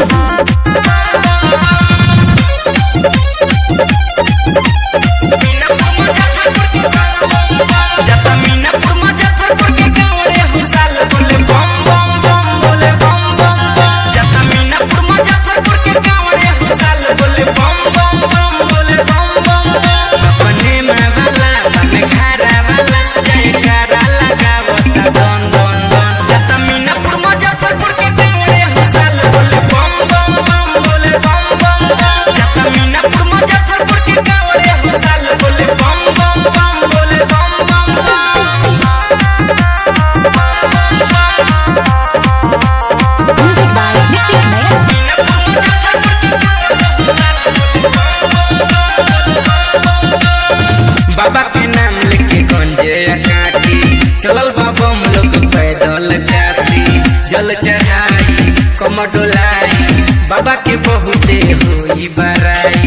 जाता मीनापुर मुजफ्फरपुर के गाँव रे हुसाल बोले बम बम बम बोले बम बम बम जाता मीनापुर मुजफ्फरपुर के गाँव रे हुसाल बोले बम बम बम बोले बम बम बम अपने में वाला बन घरा वाला जयकारा लगावता दन दन दन जाता मीनापुर मुजफ्फरपुर के गाँव रे हुसाल बोले बम बम बम बोले बम बम बम जाता मीनापुर मुजफ्फरपुर के गाँव रे हुसाल बोले बम बम बम बोले बम बम बम Music by Nitik Nayan. बाबा के नाम लेके गंजे काटी चलल बाबा हम लोग पैदल काशी जल चढ़ाई कम डोलाई बाबा के बहुते होई बराई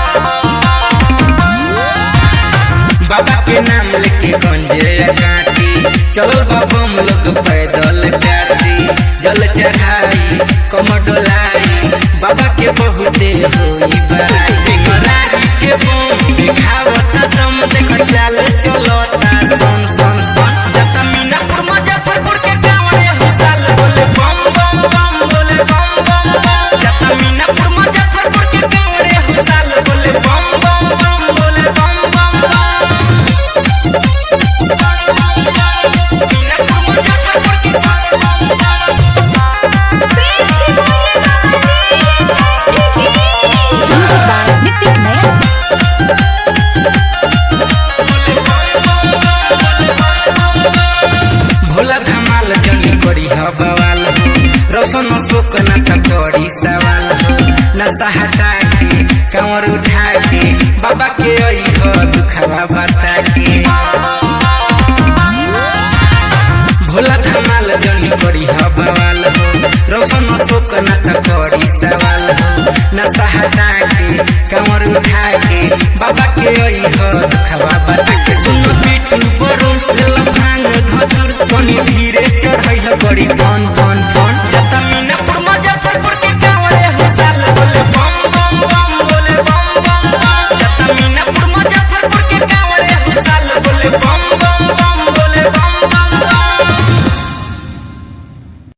बाबा के नाम लेके गंजे काटी चलल बाबा हम लोग पैदल काशी जल चढ़ाई कम डोलाई बाबा के बहुते होई बराई टेंगरारी के बम दिखावता दम देख चाल चलता सन सन सन जता मीनापुर मुजफ्फरपुर के गाँव रे हुसाल बोले बम बम बम बोले बम बम बम जता मीनापुर मुजफ्फरपुर के गाँव रे हुसाल बोले बम बम बम बोले बम बम बम मीनापुर मुजफ्फरपुर के गाँव बम बम Music by Nitik Nayan. Bhola धमाल जनी करी ह बवाल हो रोशन शोक न त करी सवाल हो नशा हटा के कंवर उठा के बाबा के आई हो दुखवा बता के भोला धमाल जनी करी ह बवाल हो रोशन शोक न त करी सवाल हो नशा हटा के कंवर उठा के बाबा के आई हो दुखवा बता के सुनो बीटू बरू लेला भांग धतुर तनी धीरे चढ़ैल करी धन